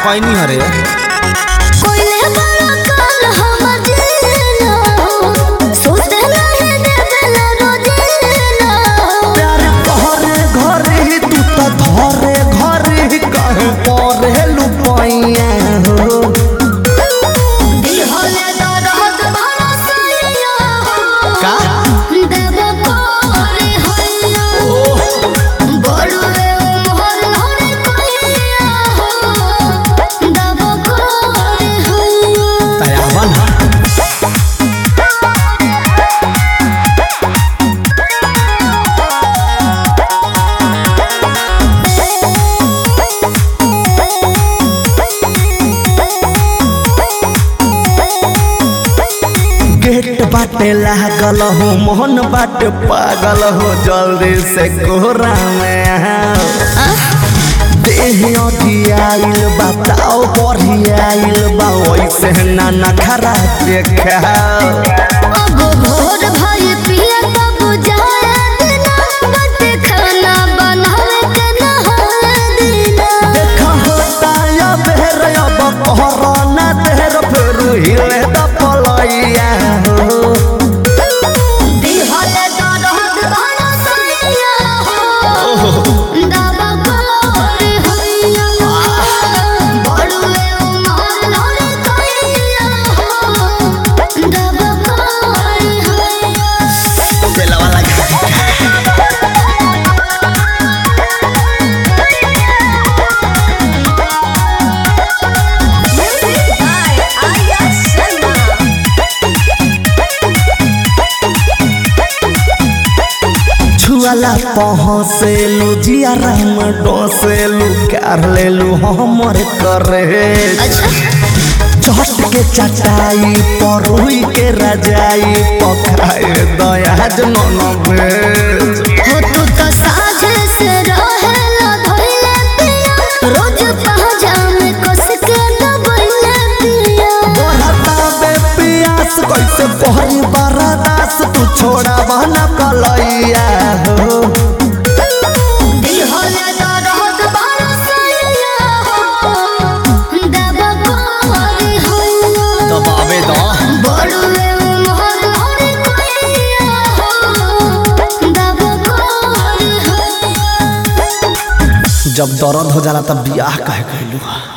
खैनी हरे कोइले बड़ा काल हमर जीना सोते रहे देवेला रोजीना प्यार घरे घरे ही तू तो धरे घरे ही कहे परे लुपाइया हो दिल होले दर्द भरा सैया का देव कोरे हैया बड़ुए मोहर होरे कोइया देव कोरे हैया तयावा ना गेट बाटे लागल हो मोहन बाटे पागल हो जल्दी से कोहरा में आओ। देह अधियाइल बताओ बढ़ियाइल बा वैसे ना नखरा देखाओ अब भोर भई पिया तब जाया दिना बट खाना बनावे के नहाए दिना देखा होता या बेर अब कोरोना देर फिर हिले द पलैया हो दिहले दरद भरा सैया हो दावा कोरे हैया बड़ुए उमर लड़े कैया हो दावा कोरे हैया बेलवा लगा छुआला पहुँचेलू जियारा में डोसेलू कर लेलू हमर करे चट के चटाई परुई के रजाई पकाए दयाज नन भेज हो तू तो साझे से रहेला धइले पिया रोज पहजा में कस के दबइले पिया बढ़ता बे पियास कैसे पहरी बरदास तू छोड़ा बहना कलैया हो दिल होले दर्द भरा सैया हो दबा कोरे हैया दबावे द बड़ुए मोहर होरे कोइया हो दबा कोरे हैया जब दर्द हो जाला तब बियाह कहे कहलू